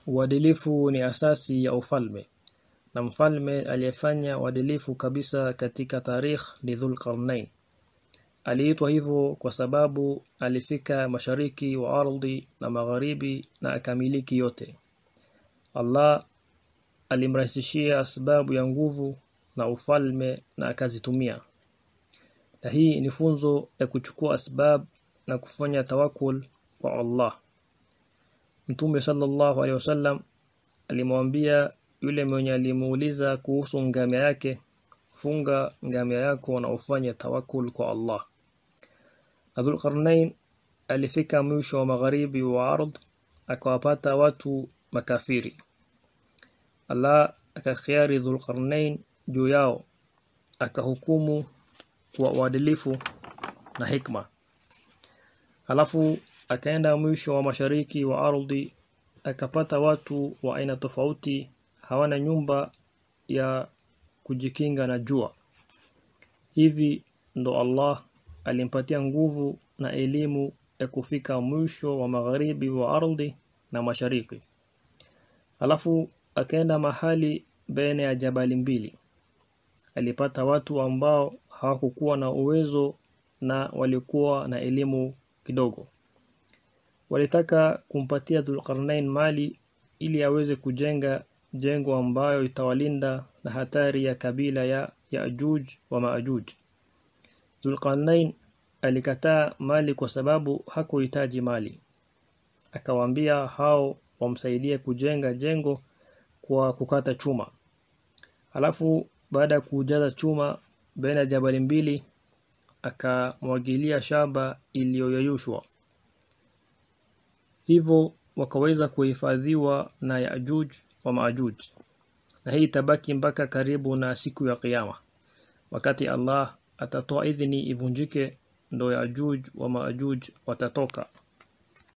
Uadilifu ni asasi ya ufalme na mfalme aliyefanya uadilifu kabisa katika tarikh ni Dhulqarnain. Aliitwa hivyo kwa sababu alifika mashariki wa ardhi na magharibi na akamiliki yote. Allah alimrahisishia sababu ya nguvu na ufalme na akazitumia. Na hii ni funzo ya kuchukua asbab na kufanya tawakul kwa Allah. Mtume sallallahu alaihi wasallam alimwambia yule mwenye alimuuliza kuhusu ngamia yake, funga ngamia yako na ufanye tawakul kwa Allah. Dhul Qarnain alifika mwisho wa magharibi wa ardh akawapata watu makafiri. Allah akakhiari Dhul Qarnain juu yao akahukumu kwa uadilifu na hikma. Alafu akaenda mwisho wa mashariki wa ardhi akapata watu wa aina tofauti hawana nyumba ya kujikinga na jua. Hivi ndo Allah alimpatia nguvu na elimu ya kufika mwisho wa magharibi wa ardhi na mashariki. Alafu akaenda mahali baina ya jabali mbili. Alipata watu ambao hawakukuwa na uwezo na walikuwa na elimu kidogo. Walitaka kumpatia Dhulqarnain mali ili aweze kujenga jengo ambayo itawalinda na hatari ya kabila ya Yaajuj wa Maajuj. Dhulqarnain alikataa mali kwa sababu hakuhitaji mali. Akawaambia hao wamsaidie kujenga jengo kwa kukata chuma. Alafu baada ya kujaza chuma baina ya jabali mbili akamwagilia shamba iliyoyeyushwa. Hivyo wakaweza kuhifadhiwa na Yaajuj wa Maajuj. Na hii itabaki mpaka karibu na siku ya kiyama. Wakati Allah atatoa idhini ivunjike ndo Yaajuj wa Maajuj watatoka.